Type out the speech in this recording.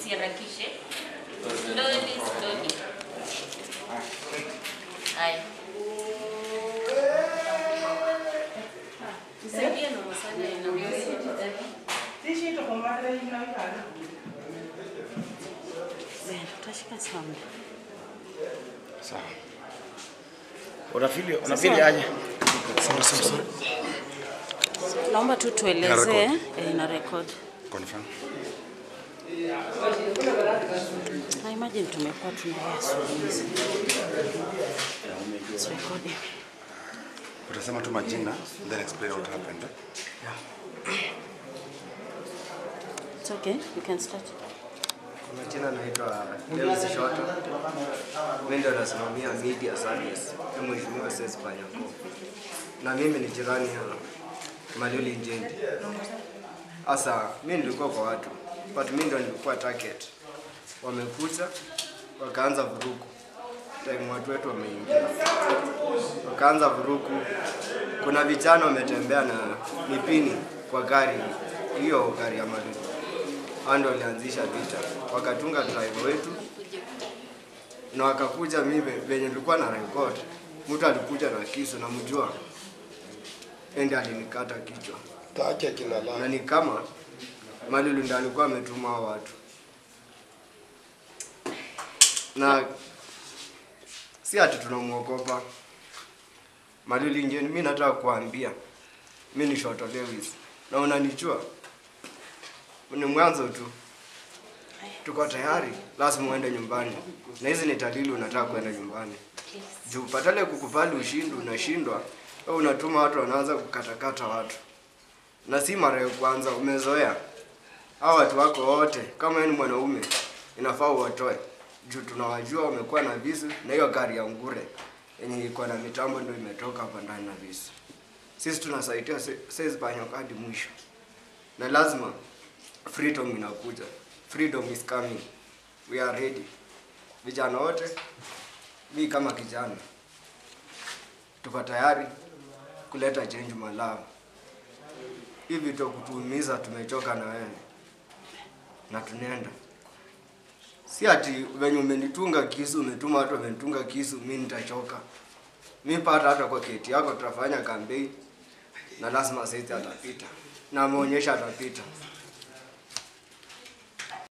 usiharakishe. Slowly, slowly. Haya. Nisaidie na maswali ya Tutashika sana. Sawa. Unafili unafili aje? Sawa sawa sawa. Naomba tu tuelezee eh, ina record. Confirm. Na imagine tumekuwa tunalia asubuhi. It's recording. Utasema tu majina then explain what happened. eh? It's okay. You can start. Kwa majina naitwa Lewis Shoto. Mimi ndio nasimamia media service ya Mheshimiwa Ses Panyako. Na mimi ni jirani ya Maluli Njendi. Sasa mimi nilikuwa kwa watu, but mimi ndio nilikuwa target. Wamekuja wakaanza vurugu. Time watu wetu wameingia. Wakaanza vurugu. Kuna vijana wametembea na mipini kwa gari hiyo gari ya Maluli hao ndio walianzisha vita, wakatunga driver wetu na wakakuja. Mimi venye nilikuwa na record, mtu alikuja na kisu na mjua ende alinikata kichwa, Tacha kila la. na ni kama Malulu ndo alikuwa ametuma hao watu, na si ati tunamwogopa Malulu Njeni. Mimi nataka kuambia mimi ni Shoto Lewis na unanichua ni mwanzo tu, tuko tayari, lazima uende nyumbani, na hizi ni dalili unataka kwenda nyumbani. Juu patale kukubali ushindi, unashindwa wewe, unatuma watu wanaanza kukatakata watu, na si mara ya kwanza, umezoea hao watu wako wote. Kama wewe ni mwanaume, inafaa uwatoe juu tunawajua wamekuwa na visu, na hiyo gari ya ngure yenye iko na mitambo ndio imetoka hapa ndani na visu. Sisi tunasaidia sasa Panyako hadi mwisho, na lazima freedom inakuja. Freedom is coming. We are ready. Vijana wote, mi kama kijana, tuko tayari kuleta change Malawi. Hivi tu kutuumiza, tumechoka na wewe na tunaenda. Si ati venye umenitunga kisu, umetuma watu wamenitunga kisu, mi nitachoka. Mi pata hata kwa keti yako tutafanya kampeni na lazima sisi atapita na ameonyesha atapita.